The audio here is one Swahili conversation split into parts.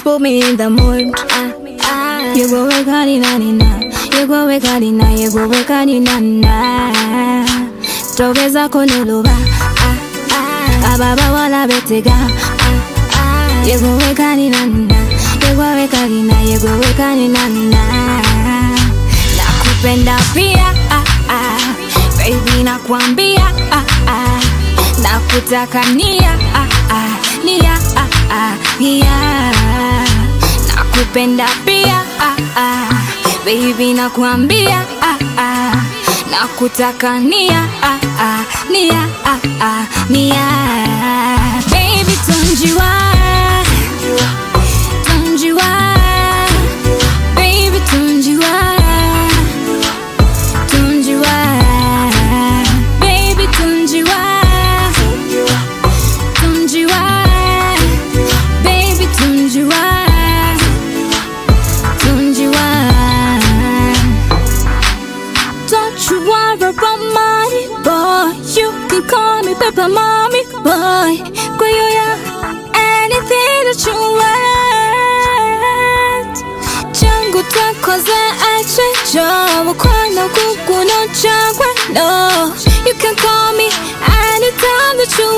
put me in the mood. Ah, ah. You go wake up, nina nina. You go wake up, nina. You go wake up, nina nina. Togeza kunuluba. Ah, ah. Ababa wala betega. Ah, ah. You go wake up, nina nina. You go wake up, nina. You go wake up, nina nina. Nakupenda pia. Ah, ah. Baby nakwambia. Ah, ah. Nakutaka nia. Ah, ah. Nia. Ah, ah. Nia. Nakupenda pia ah, ah. Baby nakwambia ah, ah. Nakutaka nia ah, ah. Nia ah, ah. Nia Baby tunjiwa Tunjiwa Baby tunjiwa Tunjiwa Baby tunjiwa Tunjiwa Baby tunjiwa Tunjiwa Don't you worry about money, boy You can call me Pepper Mommy, boy Kwa hiyo ya anything that you want Changu takoze achecho Wakwana kukuno chagwe No You can call me anytime that you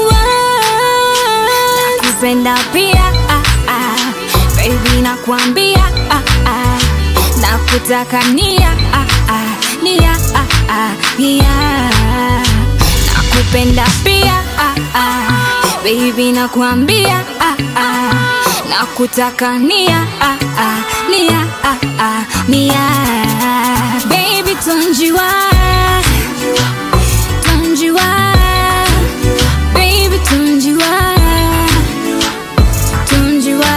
want Nakupenda pia ah, ah. Baby nakwambia ah, ah. Nakutaka nia ah, ah. Nia ah, ah. Nia Nakupenda pia ah, ah. Baby nakwambia ah, ah. Nakutaka nia ah, ah. Nia ah, ah. Nia Baby tunjiwa Tunjiwa Baby tunjiwa Tunjiwa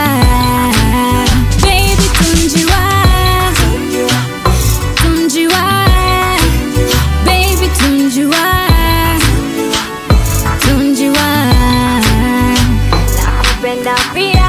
Baby tunjiwa Tunjiwa Baby tunjiwa Tunjiwa Nakupenda pia